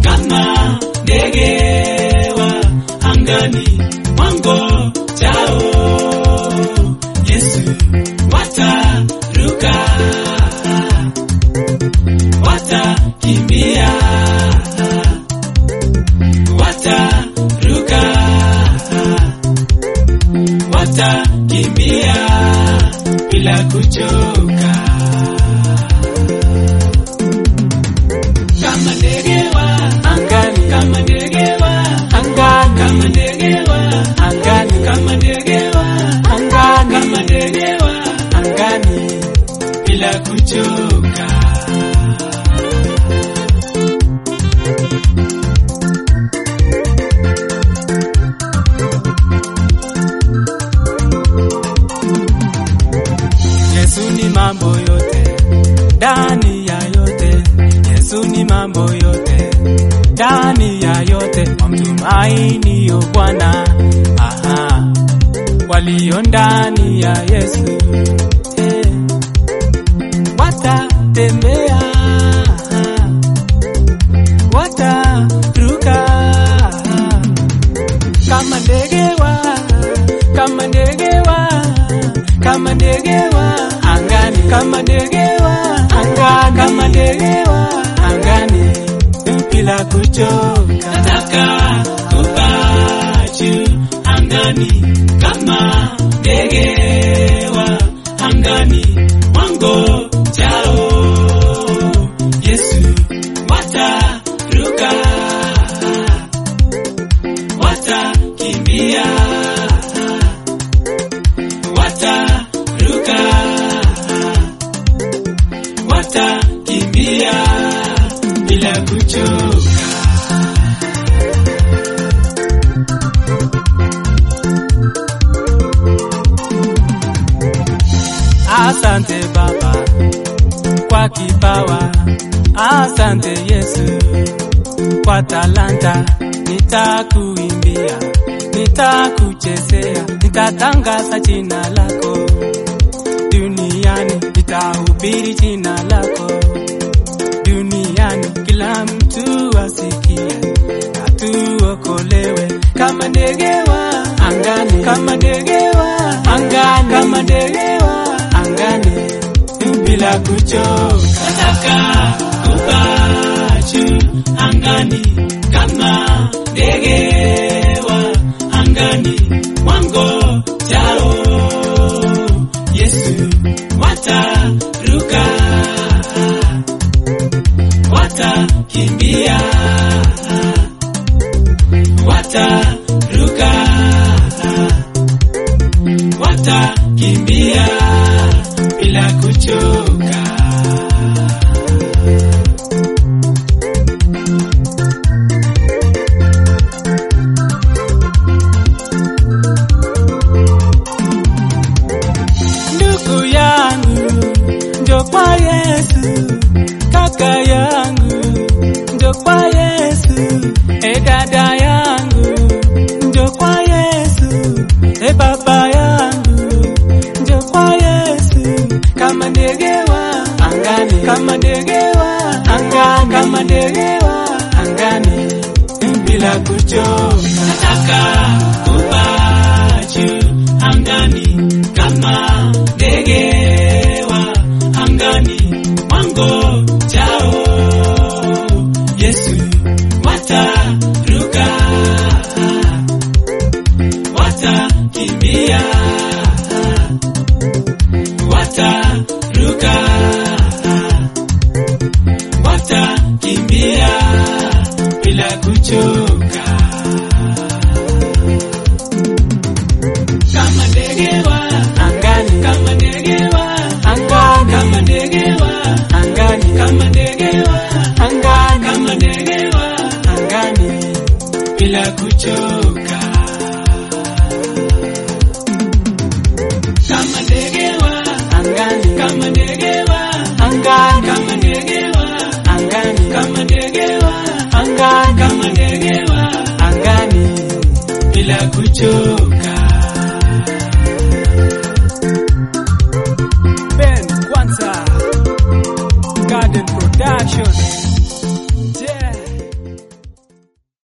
kama ndege wa angani mwango chao Yesu wataruka watakimbia wataruka watakimbia bila kuchoka kama ndege wa angani kama ndege wa angani kama ndege wa angani kama ndege wa angani kama ndege wa angani bila kuchoka Yesu ni mambo yote ndani ya yote Yesu ni mambo yote ndani ya yote wamtumainio Bwana aha walio ndani ya Yesu eh, watatembea wataruka kama ndege wa kama ndege wa kama ndege wa angani kama ndege wa angani kama ndege wa angani bila kuchoka nataka kupaa juu angani kama ndege wa angani mwango chao Yesu wataruka watakimbia wataruka watakimbia bila kuchoka Asante Baba kwa kipawa, asante Yesu kwa talanta. Nitakuimbia, nitakuchezea, nitatangaza jina lako duniani, nitahubiri jina lako duniani, kila mtu asikie na tuokolewe kama ndege wa angani, kama ndege wa angani, kama ndege wa angani, bila kuchoka. nataka kupaa juu angani kama ndege wa angani mwango chao Yesu wataruka watakimbia wataruka watakimbia bila kuchoka Ndugu yangu njo kwa Yesu, kaka yangu njo kwa Yesu, e dada yangu njo kwa Yesu, e baba yangu njo kwa Yesu, kama ndege wa angani, kama ndege wa angani, kama ndege wa angani, bila kuchoka. nataka kupaa juu angani kama ndege wa angani mwango chao Yesu wataruka watakimbia wataruka watakimbia bila kuchoka kama ndege wa Angani, kama ndege wa angani, kama ndege wa angani, kama ndege wa angani, kama ndege wa angani. bila kuchoka kama ndege wa angani, kama ndege wa angani, kama ndege wa angani, kama ndege wa angani, kama ndege wa angani, bila kuchoka